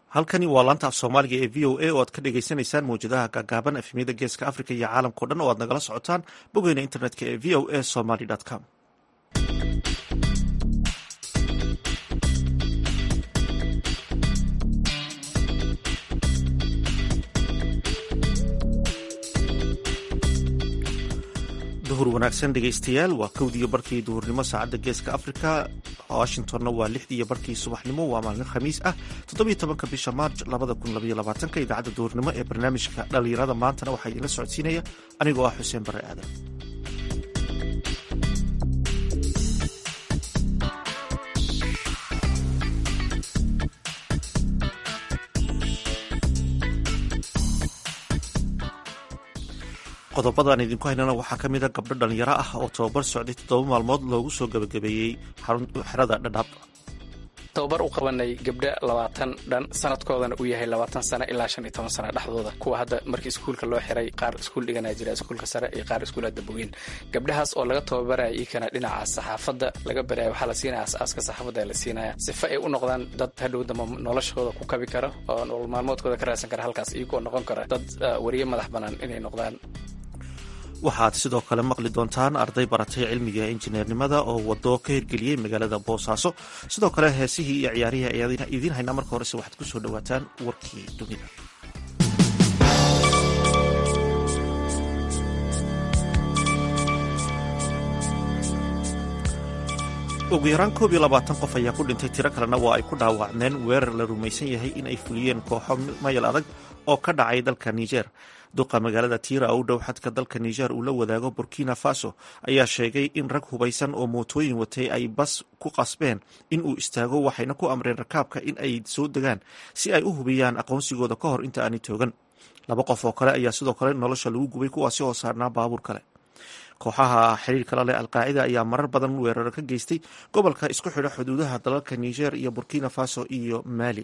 halkani waa laanta af soomaaliga ee v o a oo aad ka dhagaysanaysaan mawjadaha gaagaaban efemyada geeska africa iyo caalamkao dhan oo aad nagala socotaan bogeyna internetka ee v o a somaly com duhur wanaagsan dhegaystayaal waa kowdiiyo barkii duhurnimo saacadda geeska africa washingtonna waa lixdiiyo barkii subaxnimo waa maalin khamiis ah toddobiyo tobanka bisha maarj labada kun labaiyo labaatanka idaacadda duhurnimo ee barnaamijka dhallinyarada maantana waxaa idiinla socodsiinaya anigoo ah xuseen bare aadan qodobadaan idinku haynana waxaa ka mid a gabdho dhalinyaro ah oo tababar socday toddoba maalmood loogu soo gabagabeeyey xerada dhadhaab tababar u qabanay gabdho labaatan dhan sanadkoodana uu yahay labaatan sano ilaa shan iyo toban sano dhexdooda kuwa hadda markii iskuulka loo xiray qaar iskuul dhiganaa jira iskuulka sare iyo qaar iskuula dabogeen gabdhahaas oo laga tababaraya iikana dhinaca saxaafadda laga baraya waxaa la siinaya as-aaska saxaafadda la siinaya sifa ay u noqdaan dad hadhow damba noloshooda ku kabi kara oo nolol maalmoodkooda ka raadsan kara halkaas iyagoo noqon kara dad wariye madax bannaan inay noqdaan waxaad sidoo kale maqli doontaan arday baratay cilmiga injineernimada oo wado ka hirgeliyey magaalada boosaaso sidoo kale heesihii iyo ciyaarihii ayaa idiin haynaa marka horese waxaad ku soo dhowaataan warkii dunida ugu yaraan koob iyo labaatan qof ayaa ku dhintay tiro kalena waa ay ku dhaawacmeen weerar la rumaysan yahay in ay fuliyeen kooxo mayal adag oo ka dhacay dalka niger duqa magaalada tiira u dhow xadka dalka niger uu la wadaago burkina faso ayaa sheegay in rag hubaysan oo mootooyin watay ay bas ku qasbeen in uu istaago waxayna ku amreen rakaabka in ay soo degaan si ay u hubiyaan aqoonsigooda ka hor inta aanay toogan laba qof oo kale ayaa sidoo kale nolosha lagu gubay kuwaasi oo saarnaa baabuur kale kooxaha xiriirka la leh alqaacida ayaa marar badan weeraro ka geystay gobolka isku xidha xuduudaha dalalka niger iyo burkina faso iyo mali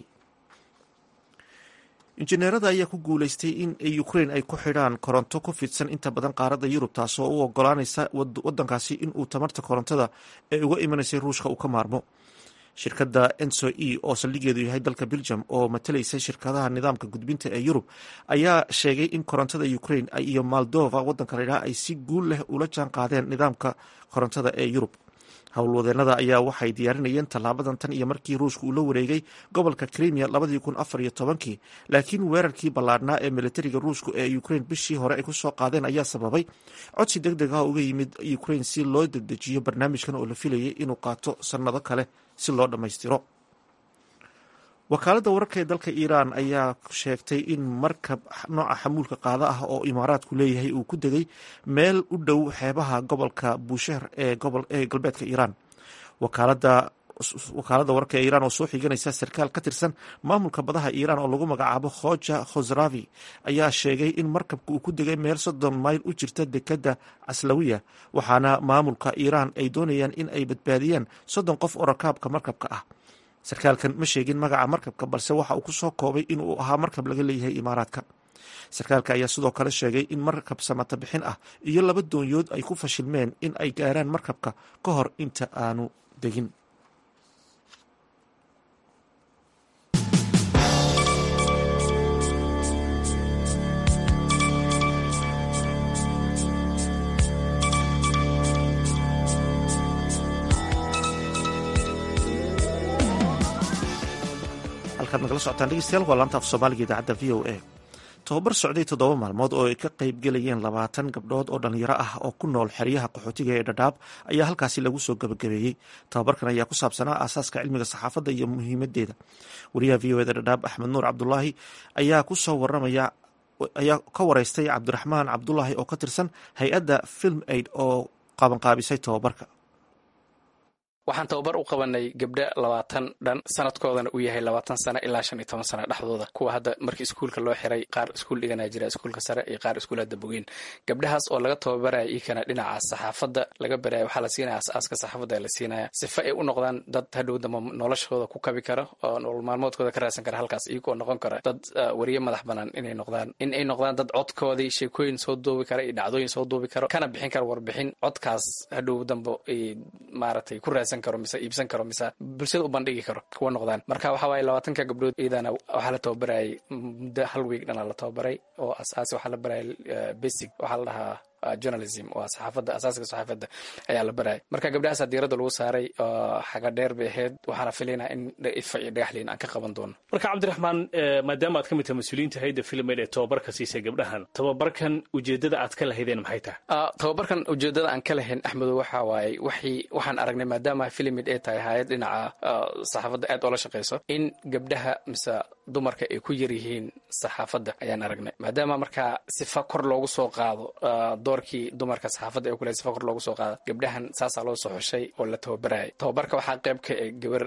injineerada ayaa ku guuleystay in ukrain ay ku xidhaan koronto ku fidsan inta badan qaaradda yurub taasoo u ogolaanaysa wadankaasi inuu tamarta korontada ee uga imanaysay ruushka uu ka maarmo shirkadda enso e oo saldhigeedu yahay dalka belgium oo matalaysa shirkadaha nidaamka gudbinta ee yurub ayaa sheegay in korontada ukrain iyo moldova wadanka laydhaha ay si guul leh ula jaan qaadeen nidaamka korontada ee yurub howlwadeenada ayaa waxay diyaarinayeen tallaabadan tan iyo markii ruushka uu la wareegay gobolka krimiya labadii kun afar iyo tobankii laakiin weerarkii ballaadhnaa ee militariga ruushku ee ukrain bishii hore ay ku soo qaadeen ayaa sababay codsi deg deg ah uga yimid ukrain si loo dedejiyo barnaamijkan oo la filayay inuu qaato sannado kale si loo dhammaystiro wakaaladda wararka ee dalka iiraan ayaa sheegtay in markab nooca xamuulka qaada ah oo imaaraadku leeyahay uu ku degay meel u dhow xeebaha gobolka buushehr ee galbeedka iiraan wakaaladda wakaaladda wararka ee iiraan oo soo xiganaysa sarkaal ka tirsan maamulka badaha iiraan oo lagu magacaabo khoja khosravi ayaa sheegay in markabka uu ku degay meel soddon mayl u jirta dekadda caslawiya waxaana maamulka iiraan ay doonayaan in ay badbaadiyaan soddon qof oo rakaabka markabka ah sarkaalkan ma sheegin magaca markabka balse waxa uu ku soo koobay inuu ahaa markab laga leeyahay imaaraadka sarkaalka ayaa sidoo kale sheegay in markab samata bixin ah iyo laba doonyood ay ku fashilmeen in ay gaaraan markabka ka hor inta aanu degin halkaad nagala socotaan dhegeystayaal waa laanta af soomaaliga idaacadda v o a tobabar socday toddoba maalmood oo ay ka qayb gelayeen labaatan gabdhood oo dhalinyaro ah oo ku nool xeryaha qaxootiga ee dhadhaab ayaa halkaasi lagu soo gabagabeeyey tobabarkan ayaa ku saabsanaa aasaaska cilmiga saxaafadda iyo muhiimadeeda wariyaha v o eda dhadhaab axmed nuur cabdulaahi ayaa kusoo waramaya ayaa ka wareystay cabdiraxmaan cabdulaahi oo ka tirsan hay-adda film aid oo qabanqaabisay tobabarka waxaan tababar u qabanay gabdho labaatan dhan sanadkoodana uu yahay labaatan sano ilaa shan iyo toban sano dhexdooda kuwa hadda markii iskuulka loo xiray qaar iskuul dhiganaa jira iskuulka sare iyo qaar iskuula dabogeen gabdhahaas oo laga tababaraya iikana dhinaca saxaafadda laga baraya waxaa la siinaya as-aaska saxaafadda la siinaya sifa ay u noqdaan dad hadhow damba noloshooda ku kabi kara oo nolol maalmoodkooda ka raadsan kara halkaas iyagoo noqon kara dad wariye madax bannaan inay noqdaan in ay noqdaan dad codkoodii sheekooyin soo duubi kara iyo dhacdooyin soo duubi karo kana bixin kara warbixin codkaas hadhow dambe ay maaragtay ku raadsan shaqaysan karo mise iibsan karo mise bulshada u bandhigi karo kuwa noqdaan marka waxa waaye labaatanka gabdhood iyadana waxaa la tababarayay muddo hal week dhana la tababaray oo asaasi waxaa la barayay basic waxaa la dhahaa journalism waa saxaafadda asaasiga saxaafadda ayaa la barayay marka gabdhahaasa diiradda lagu saaray xaga dheer bay ahayd waxaana filaynaa in ifa iyo dhagaxliin aan ka qaban doono marka cabdiraxmaan maadaama aad ka mid tahay mas-uuliyiinta hayadda filmed ee tababarka siisay gabdhahan tababarkan ujeeddada aad ka lahaydeen maxay tahay tababarkan ujeeddada aan ka lahayn axmedo waxa waaye waxii waxaan aragnay maadaama filimid ay tahay hayad dhinaca saxaafadda aad oola shaqayso in gabdhaha mise dumarka ay ku yar yihiin saxaafadda ayaan aragnay maadaama markaa sifa kor loogu soo qaado doorkii dumarka saxaafadda ay kule sifa kor loogu soo qaado gabdhahan saasaa loo soo xushay oo la tababarayay tababarka waxaa qayb ka e gabar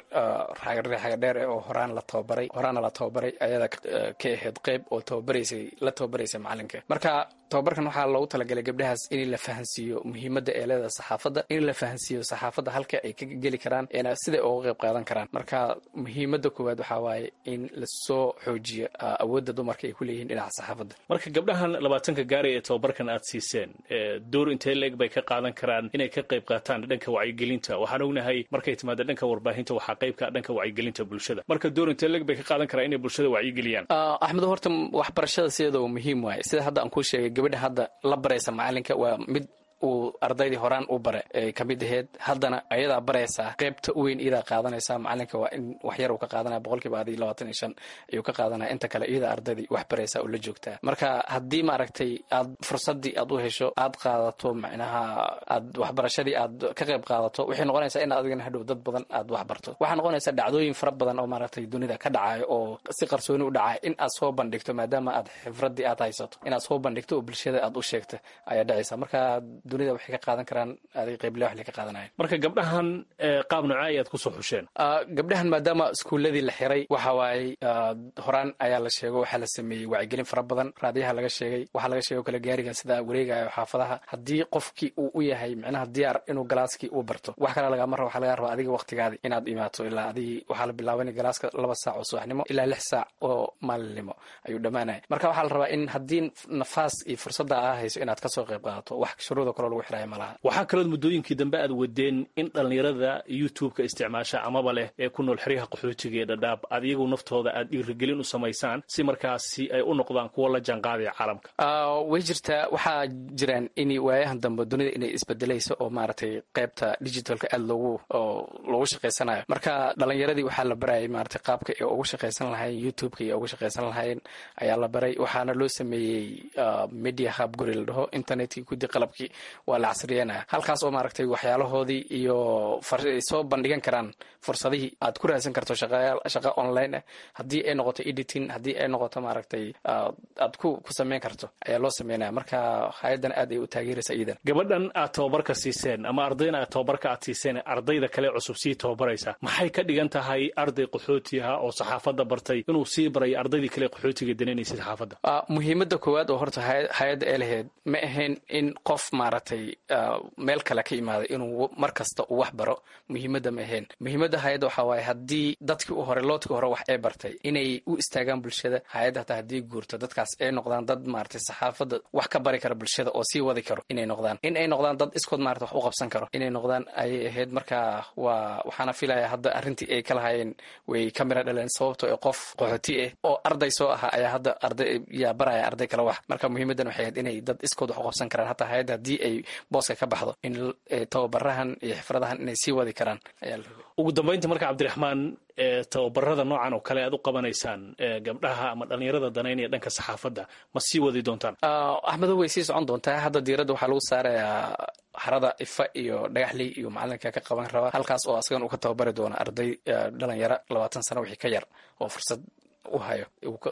xaga dheer eh oo horaan la tababaray horaana la tababaray ayada ka ahayd qayb oo tababaraysay la tababaraysay macalinka marka tababarkan waxaa loogu talagalay gabdhahaas in la fahansiiyo muhiimadda ee leedaha saxaafadda in la fahansiiyo saxaafadda halka ay ka geli karaan eena siday uga qayb qaadan karaan marka muhiimadda koowaad waxaa waaye in lasoo xoojiyo awoodda dumarka ay ku leeyihiin dhinaca saxaafadda marka gabdhahan labaatanka gaari ee tababarkan aad siiseen door intee leeg bay ka qaadan karaan inay ka qayb qaataan dhanka wacyigelinta waxaan ognahay markay timaado dhanka warbaahinta waxaa qaybka dhanka wacyigelinta bulshada marka door intee leeg bay ka qaadan karaan inay bulshada wacyigeliyaan axmedo horta waxbarashada sideedaba muhiim waaye sida hadda aan kuu sheegay gabadha hadda la baraysa macalinka waa mid uu ardaydii horaan u bare ay ka mid aheyd haddana ayadaa baraysaa qaybta u weyn iyadaa qaadanaysaa macalinka waa in waxyar uu ka qaadanaya boqolkiiba adi labaatan iyo shan ayuu ka qaadanaya inta kale iyadaa ardaydii wax baraysaa oo la joogtaa marka haddii maaragtay aad fursaddii aad u hesho aad qaadato macnaha aad waxbarashadii aad ka qayb qaadato waxay noqonaysaa in adigana hadhow dad badan aad wax barto waxaa noqonaysaa dhacdooyin fara badan oo maaragtay dunida ka dhacayo oo si qarsooni u dhacaya in aad soo bandhigto maadaama aad xifraddii aad haysato inaad soo bandhigto oo bulshada aad u sheegta ayaa dhacaysa marka dunida waxay ka qaadan karaan adig qayble wax ka qaadanayan marka gabdhahan qaab nocaa ayaad kusoo xusheen gabdhahan maadaama iskuuladii la xiray waxa waaye horaan ayaa la sheego waxaa la sameeyey wacyigelin fara badan raadiyaha laga sheegay waxaa laga sheego kale gaarigan sida wareegayo xaafadaha haddii qofkii uu u yahay micnaha diyaar inuu galaaskii uu barto wax kale lagama rabo waxaa laga rabaa adiga waqtigaadi inaad imaato ilaa adigii waxaa la bilaabanay galaaska laba saac oo subaxnimo ilaa lix saac oo maalinimo ayuu dhammaanaya marka waxaa la rabaa in haddii nafaas iyo fursadda aa hayso inaad kasoo qayb qaadato wax shuruuda kaloo lagu xiraya malaha waxaa kalood muddooyinkii dambe aad wadeen in dhallinyarada youtube-ka isticmaasha amaba leh ee ku nool xeryaha qaxootiga ee dhadhaab aad iyagu naftooda aad dhiirigelin u samaysaan si markaasi ay u noqdaan kuwo la jaanqaadaya caalamka way jirtaa waxaa jiraan in waayahan dambe dunida inay isbedelayso oo maaragtay qaybta digitalka aad loogu loogu shaqaysanayo marka dhalinyaradii waxaa la barayay maaragtay qaabka ay ugu shaqaysan lahayn youtube-ka iyo ugu shaqaysan lahayn ayaa la baray waxaana loo sameeyey media hub guri la dhaho internetkii gudi qalabkii waa la casriyanaya halkaas oo maaragtay waxyaalahoodii iyo ay soo bandhigan karaan fursadihii aad ku raadsan karto shaqa online ah haddii ay noqoto editing haddii ay noqoto maaragtay aad ku ku sameyn karto ayaa loo sameynaya marka hay-addan aad ay u taageeraysa iyadan gabadhan aad tababarka siiseen ama ardayna aad tababarka aad siiseen ardayda kale cusub sii tababaraysa maxay ka dhigan tahay arday qaxooti ah oo saxaafadda bartay inuu sii baray ardaydii kale qaxootiga dananaysay saxaafadda muhiimadda koowaad oo horta hay-adda ee lahayd ma ahayn in qof maaragtay meel kale ka imaaday inuu mar kasta uu wax baro muhiimadda ma ahayn muhiimadda hay-adda waxaa waaye haddii dadkii u hore loodkii hore wax ay bartay inay u istaagaan bulshada hay-adda hataa haddii guurto dadkaas ay noqdaan dad maaragtay saxaafadda wax ka bari kara bulshada oo sii wadi karo inay noqdaan in ay noqdaan dad iskood maarata wax u qabsan karo inay noqdaan ayay ahayd marka waa waxaana filaya hadda arrintii ay ka lahaayeen way ka mira dhaleen sababto ee qof qaxooti ah oo arday soo ahaa ayaa hadda arday yaa baraya arday kale wax marka muhiimaddan waxay ahayd inay dad iskood wax u qabsan karaan hataa hay-adda haddii ay booska ka baxdo in tababarahan iyo xifradahan inay sii wadi karaan ayaa la rabay ugu dambaynta marka cabdiraxmaan tababarada noocan oo kale aad u qabanaysaan gabdhaha ama dhallinyarada danaynaya dhanka saxaafadda ma sii wadi doontaan axmedo way sii socon doontaa hadda diiradda waxaa lagu saarayaa xarada ifa iyo dhagaxley iyo macalinka ka qaban rabaa halkaas oo asagan uu ka tababari doono arday dhalinyaro labaatan sano wixii ka yar oo fursad u hayo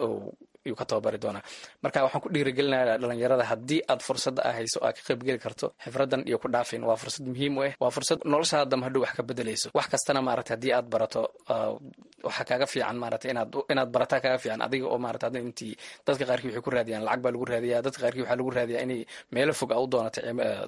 yuu ka tababari doonaa marka waxaan ku dhiirigelinayaa dhalinyarada haddii aad fursadda a hayso aad ka qaybgeli karto xifradan iyo ku dhaafin waa fursad muhiim u ah waa fursad noloshaada dam hadhow wax ka bedelayso wax kastana maarata haddii aad barato waxaa kaaga fiican maarata inaad inaad barataa kaaga fiican adiga oo maarata hadda intii dadka qaarkii waxay ku raadiyaan lacag baa lagu raadiyaa dadka qaarkii waxaa lagu raadiyaa inay meelo fog a u doonato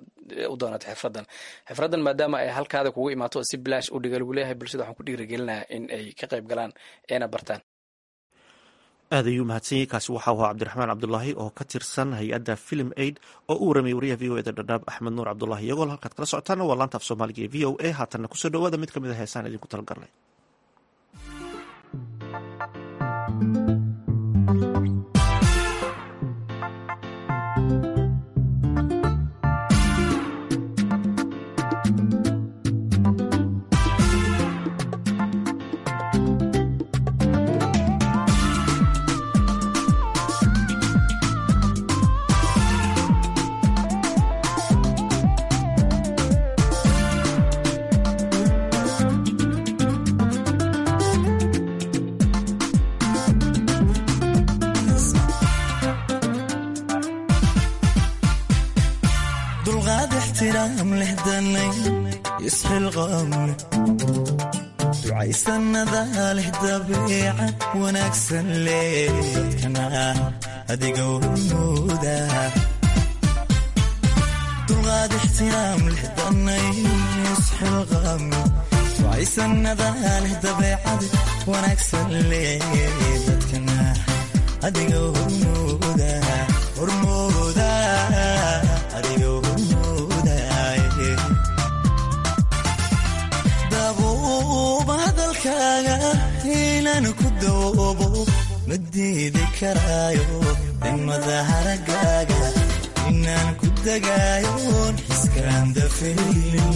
u doonato xifradan xifradan maadaama ay halkaada kugu imaato oo si bilaash u dhiga lagu leeyahay bulshada waxaan ku dhiirigelinayaa in ay ka qayb galaan eena bartaan aad ayuu mahadsanyay kaasi waxaa ahaa cabdiraxmaan cabdulaahi oo ka tirsan hay-adda film aid oo u waramayay wariyaha v o eda dhadhaab axmed nuur cabdulaahi iyagoo halkaad kala socotaana waa laanta af soomaaliga ee v o a haatanna kusoo dhawaada mid ka mid a heesaan idinku talagalnay dulqaad ixtiraam leh danay isxilqaam leh ducaysanada leh dabeeca wanaagsan leh dadkana adiga wnuuda dulqaad ixtiraam leh danay isxilqaam leh ducaysanada leh dabeecada wanaagsan leh dadkana adiga hormooda hormooda adiga hormoodaye dabuuba hadalkaaga inaan ku doobo ma diidi karaayo dimada haragaaga inaan ku dagaayoon xiskaan dafaynin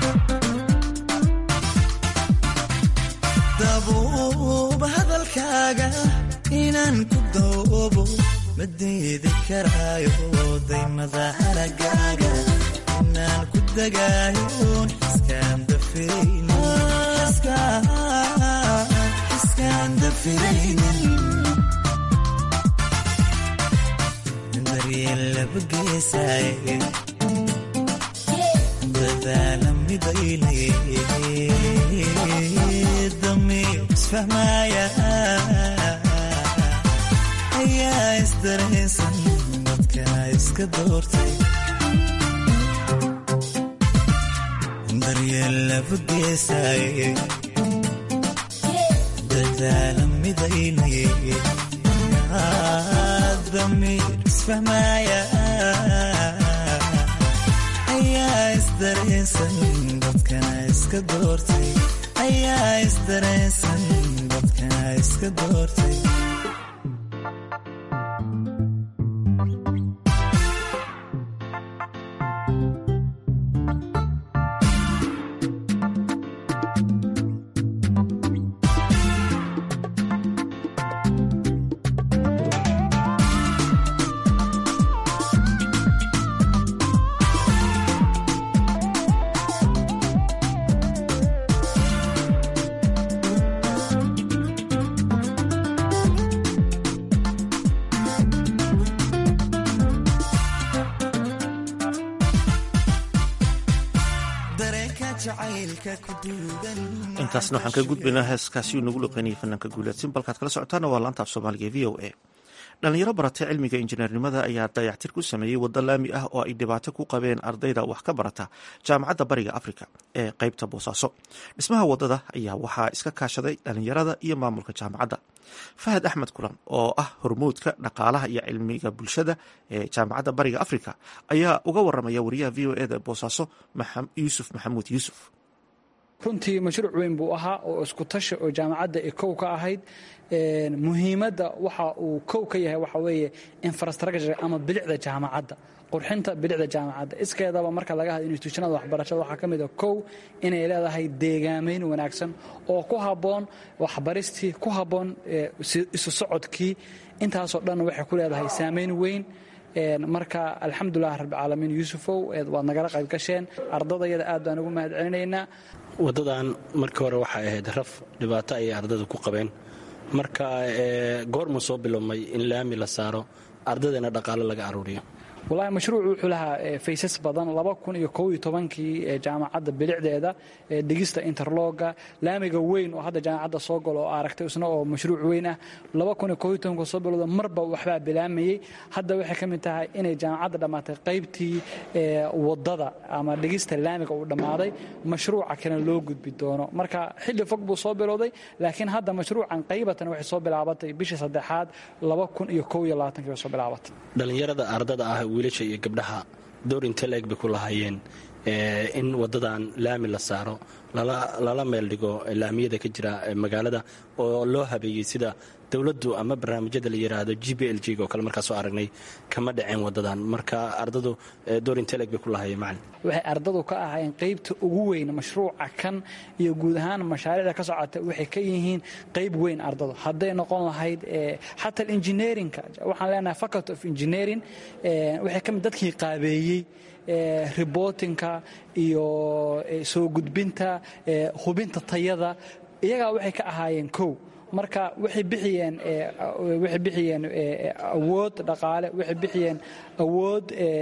dabuuba hadalkaaga inaan ku doobo ma diidi karaayo daymada haragaaga inaan ku dagaayoon xiskaan dafiraynin daryeel laba geesaaye dadaala midaynay damiir isfahmaaya ayaa isdaraysan dadkana iska doortay daryeel laba geesaaye dadaala midaynay damiir isfahmaaya ayaa isdaraysan dadkana iska doortay ayaa isdaraysan dadkana iska doortay intaasna waxaan ka gudbaynaa heeskaasi uu nagu loqeynayay fanaanka guulaadsin balkaad kala socotaana waa laanta af soomaaliga ee v o a dhalinyaro baratay cilmiga injineernimada ayaa dayactir ku sameeyey waddo laami ah oo ay dhibaato ku qabeen ardayda wax ka barata jaamacadda bariga afrika ee qeybta boosaaso dhismaha waddada ayaa waxaa iska kaashaday dhalinyarada iyo maamulka jaamacadda fahad axmed kulan oo ah hormuudka dhaqaalaha iyo cilmiga bulshada ee jaamacadda bariga afrika ayaa uga waramaya wariyaha v o eda boosaaso yuusuf maxamuud yuusuf runtii mashruuc weyn buu ahaa oo isku tashi oo jaamacadda ay kow ka ahayd muhiimadda waxa uu kow ka yahay waxa weeye infrastructure ama bilicda jaamacadda qurxinta bilicda jaamacadda iskeedaba marka laga hadlo institutionada waxbarashada waxaa ka mid a kow inay leedahay deegaamayn wanaagsan oo ku habboon waxbaristii ku habboon isu socodkii intaasoo dhan waxay ku leedahay saamayn weyn marka alxamdulilah rabbilcaalamiin yuusufow waad nagala qayb gasheen ardadayada aad baan ugu mahad celinaynaa waddadan markii hore waxay ahayd raf dhibaato ayay ardada ku qabeen marka goormuu soo bilowmay in laami la saaro ardadana dhaqaale laga aruuriyo walahi mashruucu wuxuu lahaa faysas badan laba kun iyo kow iyo tobankii jaamacadda bilicdeeda dhigista interloga laamiga weyn oo hadda jaamacadda soo galo oo aragtay isna oo mashruuc weyn ah laba kun iyo kow iyo tobanka soo bilowda marba waxbaa bilaamayey hadda waxay ka mid tahay inay jaamacadda dhammaatay qaybtii wadada ama dhigista laamiga uu dhammaaday mashruuca kalena loo gudbi doono marka xilli fog buu soo bilowday laakiin hadda mashruucan qaybatan waxay soo bilaabatay bishii saddexaad laba kun iyo kow iyo labaatankii bay soo bilaabatay dhallinyarada ardada ah wiilasha iyo gabdhaha door intee la-eg bay ku lahaayeen in wadadan laami la saaro lala meel dhigo laamiyada ka jira magaalada oo loo habeeyey sida dowladdu ama barnaamijyada la yidhaahdo g b l g oo kale markaa soo aragnay kama dhaceen wadadan marka ardadu door intee la-eg bay ku lahaayeen macalin waxay ardadu ka ahaayeen qaybta ugu weyn mashruuca kan iyo guud ahaan mashaariicda ka socota waxay ka yihiin qayb weyn ardadu hadday noqon lahayd xataa engineerinka waxaan leenahay faculty of engineering waxay ka mid dadkii qaabeeyey ribotinka iyo soo gudbinta hubinta tayada iyagaa waxay ka ahaayeen kow marka waxay bixiyeen waxay bixiyeen awood dhaqaale waxay bixiyeen awood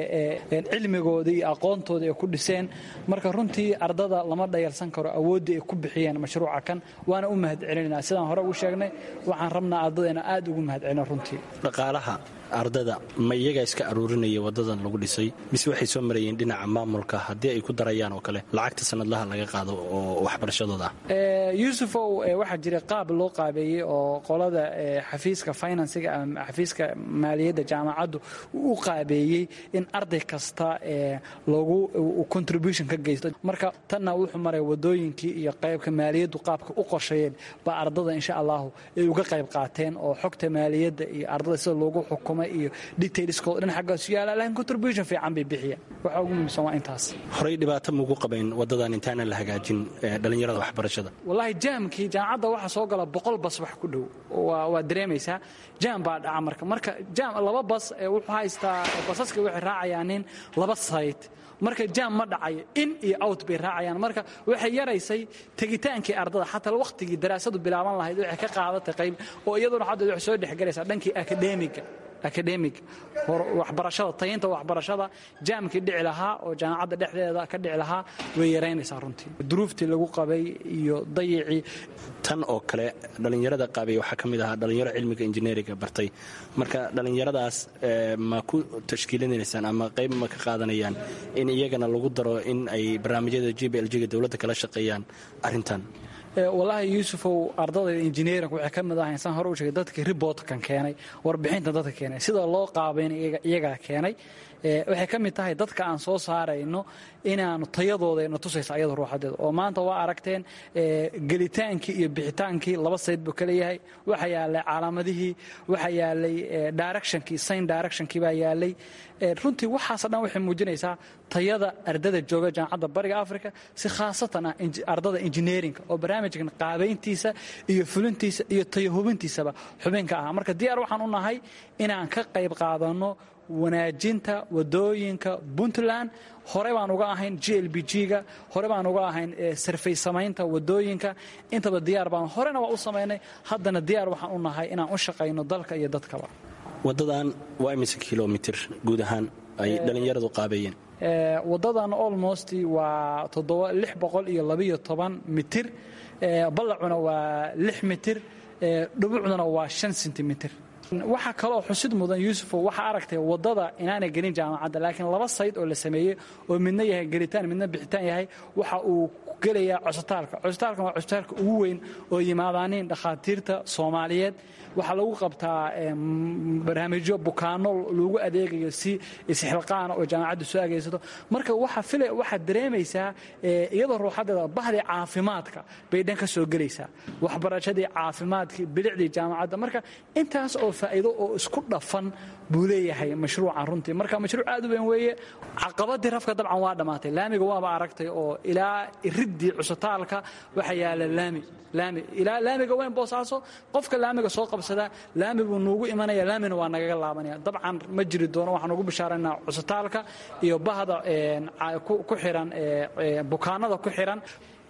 cilmigooda iyo aqoontooda ay ku dhiseen marka runtii ardada lama dhayalsan karo awooddii ay ku bixiyeen mashruuca kan waana u mahad celinayna sidaan hore ugu sheegnay waxaan rabnaa ardadayna aad ugu mahad celino runtii dhaqaalaha ardada ma iyagaa iska aruurinaya wadadan lagu dhisay mise waxay soo marayeen dhinaca maamulka haddii ay ku darayaan oo kale lacagta sanadlaha laga qaado oo waxbarashadooda ah yuusufow waxaa jira qaab loo qaabeeyey oo qolada xafiiska finansiga ama xafiiska maaliyadda jaamacaddu u qaabeeyey in arday kasta lagu contribution ka geysto marka tanna wuxuu maray wadooyinkii iyo qaybka maaliyaddu qaabka u qorsheeyeen baa ardada insha allahu ay uga qayb qaateen oo xogta maaliyadda iyo ardada sida loogu xukumay iyo detailskooda dhan xaggaas yaala laakiin contribution fiican bay bixiyaan waxa ugu muhiimsan waa intaas horey dhibaato maugu qabayn wadadan intaanan la hagaajin dhallinyarada waxbarashada wallaahi jaamkii jaamacadda waxaa soo gala boqol bas wax ku dhow waa dareemaysaa jaam baa dhaca marka marka jaam laba bas wuxuu haystaa basaska waxay raacayaan nin laba sayt marka jaam ma dhacayo in iyo out bay raacayaan marka waxay yaraysay tegitaankii ardada xataa wakhtigii daraasadu bilaaban lahayd waxay ka qaadatay qayb oo iyaduna hadda waxay soo dhexgelaysaa dhankii akademiga akademig waxbarashada tayinta waxbarashada jaamkii dhici lahaa oo jaamacadda dhexdeeda ka dhici lahaa way yaraynaysaa runtii duruuftii lagu qabay iyo dayicii tan oo kale dhallinyarada qaabay waxaa ka mid ahaa dhallinyaro cilmiga injineeriga bartay marka dhallinyaradaas ma ku tashkiilinaysaan ama qayb ma ka qaadanayaan in iyagana lagu daro in ay barnaamijyada g b l g ga dowladda kala shaqeeyaan arrintan wallaahi yuusufow ardadayda injineerinka waxay ka mid ahayn saan hore u sheegay dadkii ribootkan keenay warbixinta dadka keenay sida loo qaabayna iyagaa keenay waxay ka mid tahay dadka aan soo saarayno inaanu tayadooda tusaysa ayada ruuxadeeda oo maanta waa aragteen gelitaankii iyo bixitaankii laba sayd buu kala yahay waxa yaalay calaamadihii waxa yaalay directionkii sign directionkii baa yaalay runtii waxaasoo dhan waxay muujinaysaa tayada ardada jooga jaamacadda bariga africa si khaasatan ah ardada engineerinka oo barnaamijkan qaabayntiisa iyo fulintiisa iyo tayahubintiisaba xubinka ah marka diyaar waxaan u nahay inaan ka qayb qaadanno wanaajinta wadooyinka puntland hore baan uga ahayn g l b g-ga hore baan uga ahayn sarfay samaynta wadooyinka intaba diyaar baan horena waa u samaynay haddana diyaar waxaan u nahay inaan u shaqayno dalka iyo dadkaba wadadan waa imise kilomitr guud ahaan ay dhallinyaradu qaabeeyeen wadadan almost waa lix boqol iyo labiyo toban mitir ballacuna waa lix mitir dhubucduna waa shan sentimitir waxaa kaloo xusid mudan yuusufo waxaa aragtay wadada inaanay gelin jaamacadda laakiin laba sayd oo la sameeyey oo midna yahay gelitaan midna bixitaan yahay waxa uu gelayaa cusbitaalka cusbitaalkan waa cusbitaalka ugu weyn oo yimaadaaniin dhakhaatiirta soomaaliyeed waxaa lagu qabtaa barnaamijyo bukaano lagu adeegayo si isxilqaana oo jaamacaddu soo ageysato marka waxaad dareemaysaa iyadoo ruuxadeeda bahdii caafimaadka bay dhan ka soo gelaysaa waxbarashadii caafimaadkii bilicdii jaamacadda marka intaas oo faa'iido oo isku dhafan buu leeyahay mashruucan runtii marka mashruuc aad u weyn weeye caqabadii rafka dabcan waa dhammaatay laamiga waaba aragtay oo ilaa iriddii cusbitaalka waxa yaala laami laami ilaa laamiga weyn boosaaso qofka laamiga soo qabsada laami buu nuugu imanaya laamina waa nagaga laabanaya dabcan ma jiri doono waxaan ugu bishaaraynaa cusbitaalka iyo bahda ku xiran bukaanada ku xiran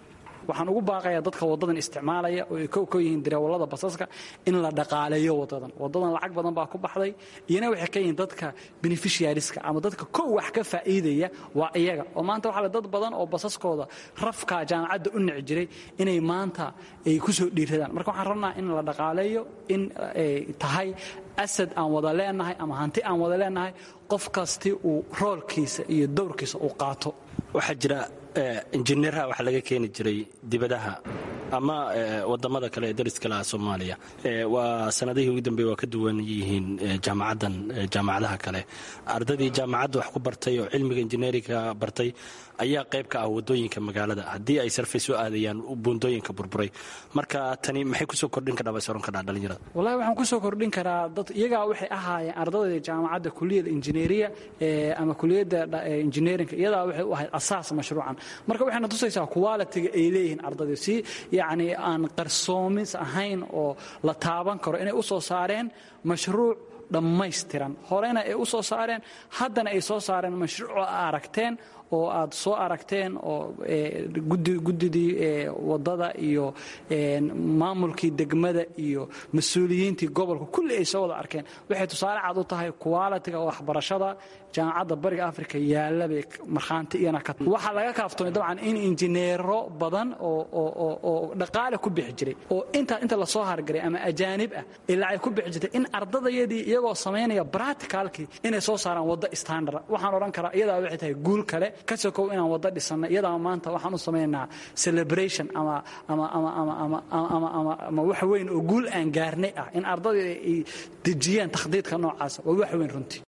waxaan ugu baaqayaa dadka wadadan isticmaalaya oo ay kow ka yihiin dareewallada basaska in la dhaqaaleeyo wadadan wadadan lacag badan baa ku baxday iyana waxay ka yihiin dadka beneficiariska ama dadka kow wax ka faa'iidaya waa iyaga oo maanta waxaa le dad badan oo basaskooda rafka jaamacadda u nici jiray inay maanta ay ku soo dhiiradaan marka waxaan rabnaa in la dhaqaaleeyo in ay tahay asad aan wada leenahay ama hanti aan wada leenahay qof kasti uu roolkiisa iyo dowrkiisa uu qaato waxaa jira injineeraha waxaa laga keeni jiray dibadaha ama wadamada kale ee dariska laha soomaaliya waa sanadihii ugu dambeeye waa ka duwan yihiin jaamacaddan jaamacadaha kale ardaydii jaamacadda wax ku bartay oo cilmiga injineeringa bartay ayaa qayb ka ah wadooyinka magaalada haddii ay sarfay soo aadayaan buundooyinka burburay marka tani maxay kusoo kordhin kadhaa soron kadhaa dhalinyarada wallahi waxaan kusoo kordhin karaa dad iyagaa waxay ahaayeen ardayda jaamacadda kuliyadda injineeriya ama kuliyadda injineerinka iyadaa waxay u ahayd asaas mashruucan marka waxayna tusaysaa qualitiga ay leeyihiin ardayda si yacni aan qarsoomis ahayn oo la taaban karo inay u soo saareen mashruuc dhammaystiran horena ay u soo saareen haddana ay soo saareen mashruuc oo aragteen oo aad soo aragteen oo guddidii wadada iyo maamulkii degmada iyo mas-uuliyiintii gobolka kulli ay soo wada arkeen waxay tusaale cad u tahay qualitiga waxbarashada jaamacadda bariga africa yaalla bay markhaanti iyana ka waxaa laga kaaftoomay dabcan in injineero badan oo dhaqaale ku bixi jiray oo intaa inta lasoo hargaray ama ajaanib ah ilaa ay ku bixi jirtay in ardadayadii iyagoo samaynaya braticalkii inay soo saaraan wadda standard waxaan odhan karaa iyadaa waxay tahay guul kale ka sokow inaan wadda dhisannay iyadaa maanta waxaan u samaynaynaa celebration ama ama ama ama ama ama ama ama wax weyn oo guul aan gaarnay ah in ardadii ay dejiyaan takhdiidka noocaasa waa wax weyn runtii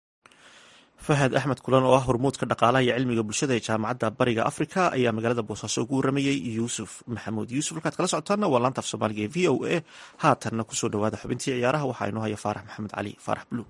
fahad axmed kulan oo ah hormuudka dhaqaalaha iyo cilmiga bulshada ee jaamacadda bariga afrika ayaa magaalada boosaaso ugu waramayey yuusuf maxamuud yuusuf halkaad kala socotaana waa laanta af soomaaliga ee v o a haatanna kusoo dhawaada xubintii ciyaaraha waxaa inoo haya faarax maxamed cali faarax buluug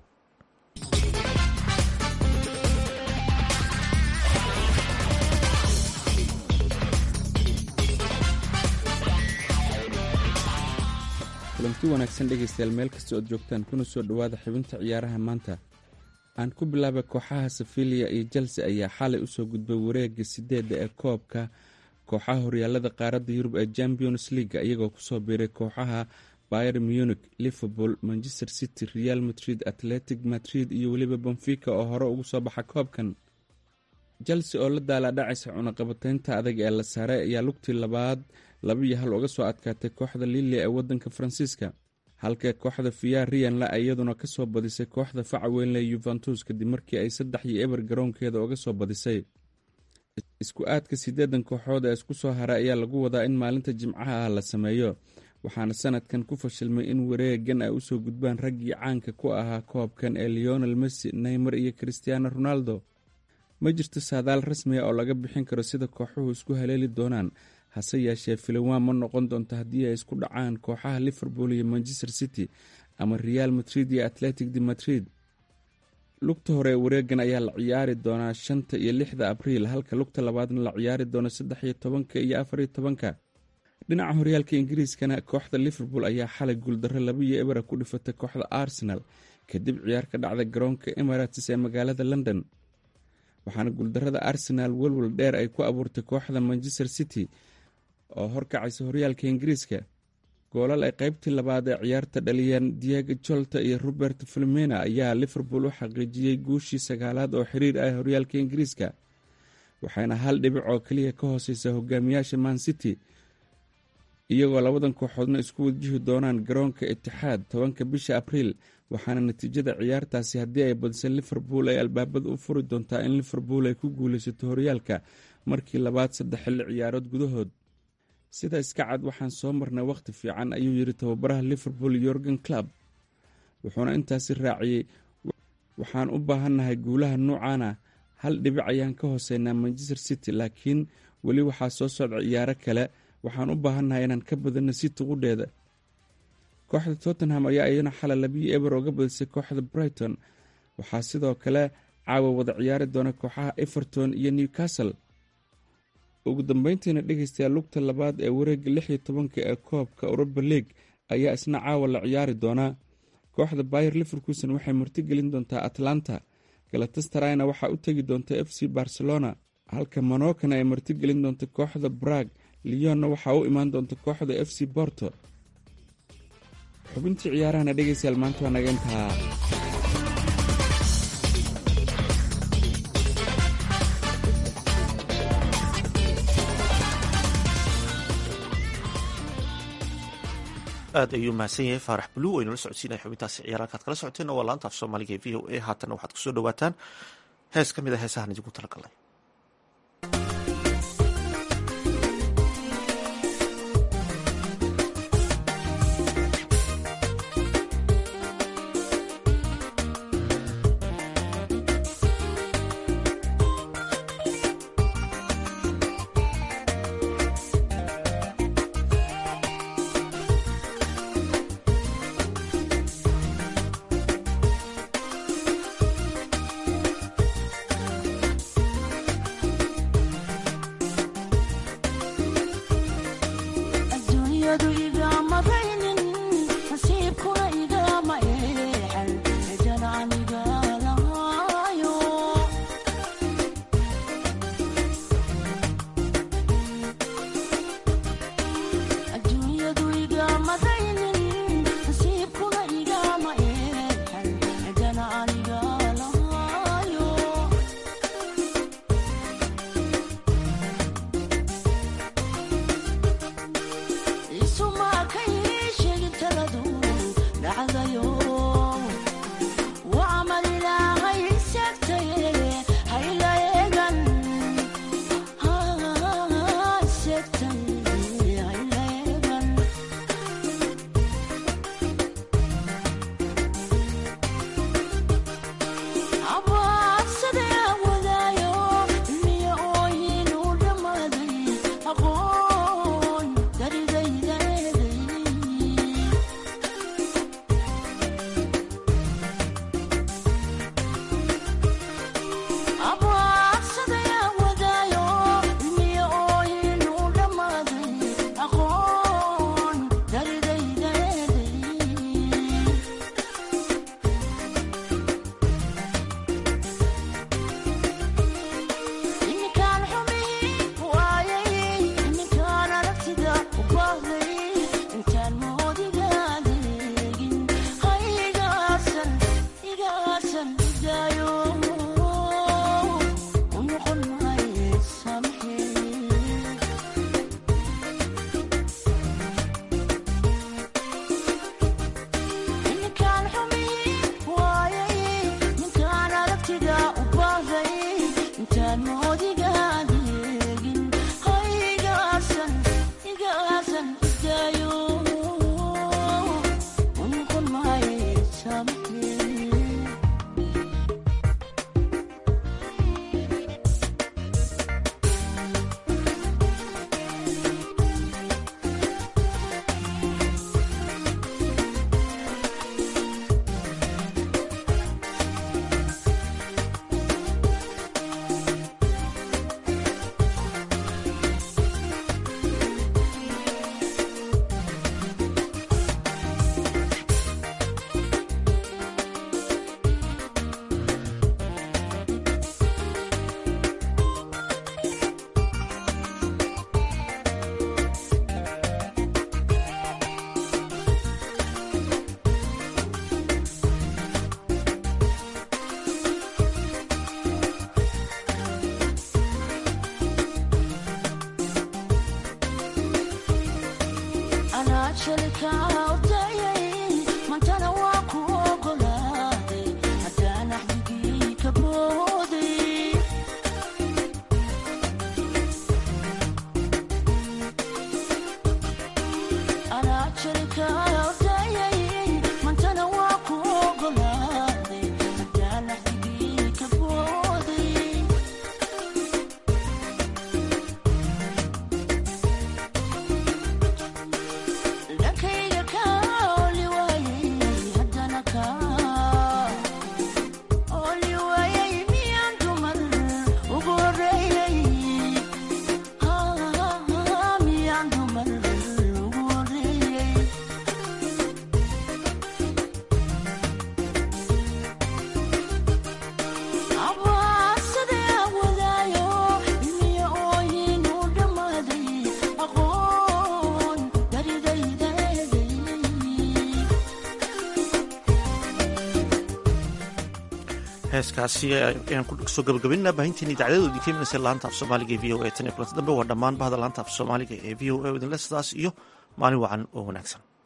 kulanti wanaagsan dhegaystayaal meel kasta ood joogtaan kuna soo dhowaada xibinta ciyaaraha maanta aan ku bilaabay kooxaha safilia iyo chelse ayaa xalay usoo gudbay wareega sideedda ee koobka kooxaha horyaalada qaaradda yurub ee champions leaga iyagoo kusoo biiray kooxaha bayer munich liverpool manchester city real madrid atletic madrid iyo weliba benfica oo hore ugu soo baxa koobkan chelse oo la daalaadhacaysa cunaqabateynta adag ee la saaray ayaa lugtii labaad laba iyo hal uga soo adkaatay kooxda lilia ee wadanka faransiiska halka kooxda fiya riyanla iyaduna kasoo badisay kooxda faca weynle yuventus kadib markii ay saddex iyo eber garoonkeeda uga soo badisay isku aadka sideedan kooxood ee isku soo haray ayaa lagu wadaa in maalinta jimcaha ah la sameeyo waxaana sanadkan ku fashilmay in wareegan ay usoo gudbaan raggii caanka ku ahaa koobkan ee leonel messi neymar iyo christiano ronaldo ma jirto saadaal rasmiga oo laga bixin karo sida kooxuhu isku haleeli doonaan hase yeeshee filawan ma noqon doonto haddii ay isku dhacaan kooxaha liverpool iyo manchester city ama real madrid iyo atletic de madrid lugta hore ee wareegan ayaa la ciyaari doonaa shanta iyo lixda abriil halka lugta labaadna la ciyaari doono saddex iyo tobanka iyo afariyo tobanka dhinaca horyaalka ingiriiskana kooxda liverpool ayaa xalay guuldarro laba iyo ebera ku dhifatay kooxda arsenal kadib ciyaar ka dhacda garoonka emirates ee magaalada london waxaana guuldarada arsenal welwel dheer ay ku abuurtay kooxda manchester city oo horkacaysa horyaalka ingiriiska goolal ay qaybtii labaad ee ciyaarta dhaliyeen diego jolta iyo robert filmena ayaa liverpool u xaqiijiyey guushii sagaalaad oo xiriir ah horyaalka ingiriiska waxayna hal dhibic oo keliya ka hooseysa hogaamiyaasha man city iyagoo labadan kooxoodna isku wajihi doonaan garoonka itixaad tobanka bisha abriil waxaana natiijada ciyaartaasi haddii ay badisa liverpool ay albaabada u furi doontaa in liverpool ay ku guuleysato horyaalka markii labaad saddex xilli ciyaarood gudahood sida iska cad waxaan soo marnay wakhti fiican ayuu yidhi tababaraha liverpool yorgan club wuxuuna intaasi raaciyey waxaan u baahannahay guulaha nuucaana hal dhibic ayaan ka hooseynaa manchester city laakiin weli waxaa soo socda ciyaaro kale waxaan u baahannahay inaan ka badano city qudheeda kooxda tottenham ayaa iyana xalay labiyo eber oga badisay kooxda brighton waxaa sidoo kale caawa wada ciyaari doona kooxaha everton iyo newcastle ugu dambeyntiina dhegeystayaa lugta labaad ee wareega lix iyo tobanka ee koobka europa league ayaa isna caawa la ciyaari doonaa kooxda bayer liverkuson waxay martigelin doontaa atlanta galatastarayna waxaa u tegi doonta f c barcelona halka monokana ay martigelin doonta kooxda brag liyonna waxaa u imaan doonta kooxda f c borto xubintii ciyaarahana dhegaystayaal maanta waa naga intaa aad ayuu mahadsan yahay faarax buluw aynu la socodsiinaya xubintaasi ciyaar halkaad kala socoteen waa laanta af soomaaliga ee v o a haatanna waxaad kusoo dhawaataan hees ka mid a heesahan idinku talagalnay heeskaasi ayaan ku soo gabagabinaa baahintiin idacdadoodii ka imanaysa laanta af soomaaliga ee v o a tan iyo kulanta dambe waa dhammaan bahda laanta af soomaaliga ee v o a idinle sidaas iyo maalin wacan oo wanaagsan